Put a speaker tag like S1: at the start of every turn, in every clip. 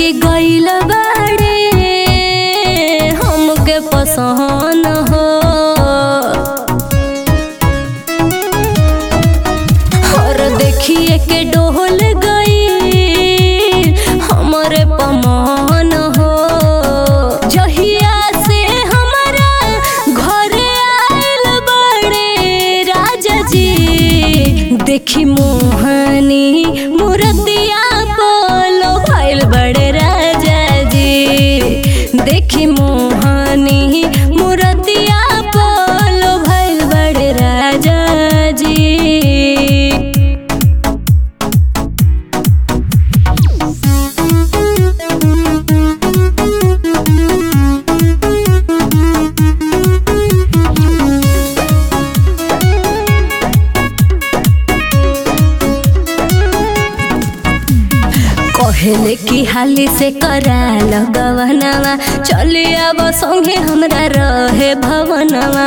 S1: के गइल बाड़े हमके पसंद हो और देखिए के डोल गई हमरे पमान हो जहिया से हमारा घरे आइल बड़े राजा जी देखी मोहनी मूर्तिया बोलो भइल बड़े राजा जी देखी मोहनी मूर्तिया बोलो भइल बड़े राजा जी कहले की हाली से करा लगवनवा चली अब संगे हमरा रहे भवनवा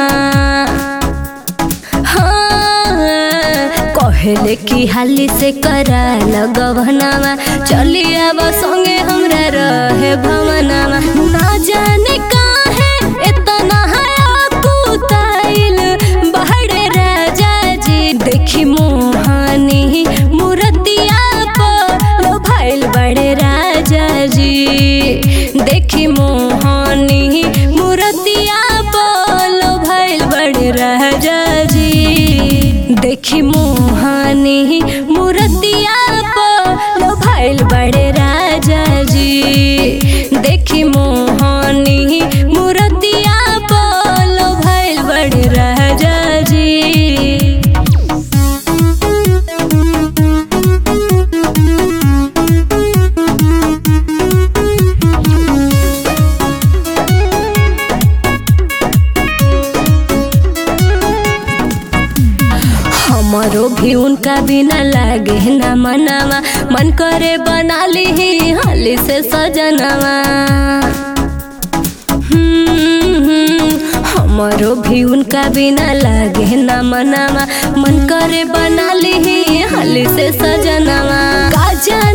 S1: हाँ, कहले की हाली से करा लगवनवा चली अब संगे हमरा रहे भवनवा ना जाने काहे इतना है कुताइल बहरे राजा जी देखी मोहानी मूर्तिया पर भइल बड़े राजा जी देखी मोहानी मूर्तिया पर भइल बड़े राजा जी देखी मोहानी मूर्तिया पर भइल बड़े राजा जी देखी मोहानी मूर्तिया पर भइल बड़े राजा जी हमारो भी उनका बिना लागे ना मनावा मन करे बना ली हाली से सजनवा हम्म, हमारो भी उनका बिना लागे ना मनावा मन करे बना ली हाली से सजनवा का जाने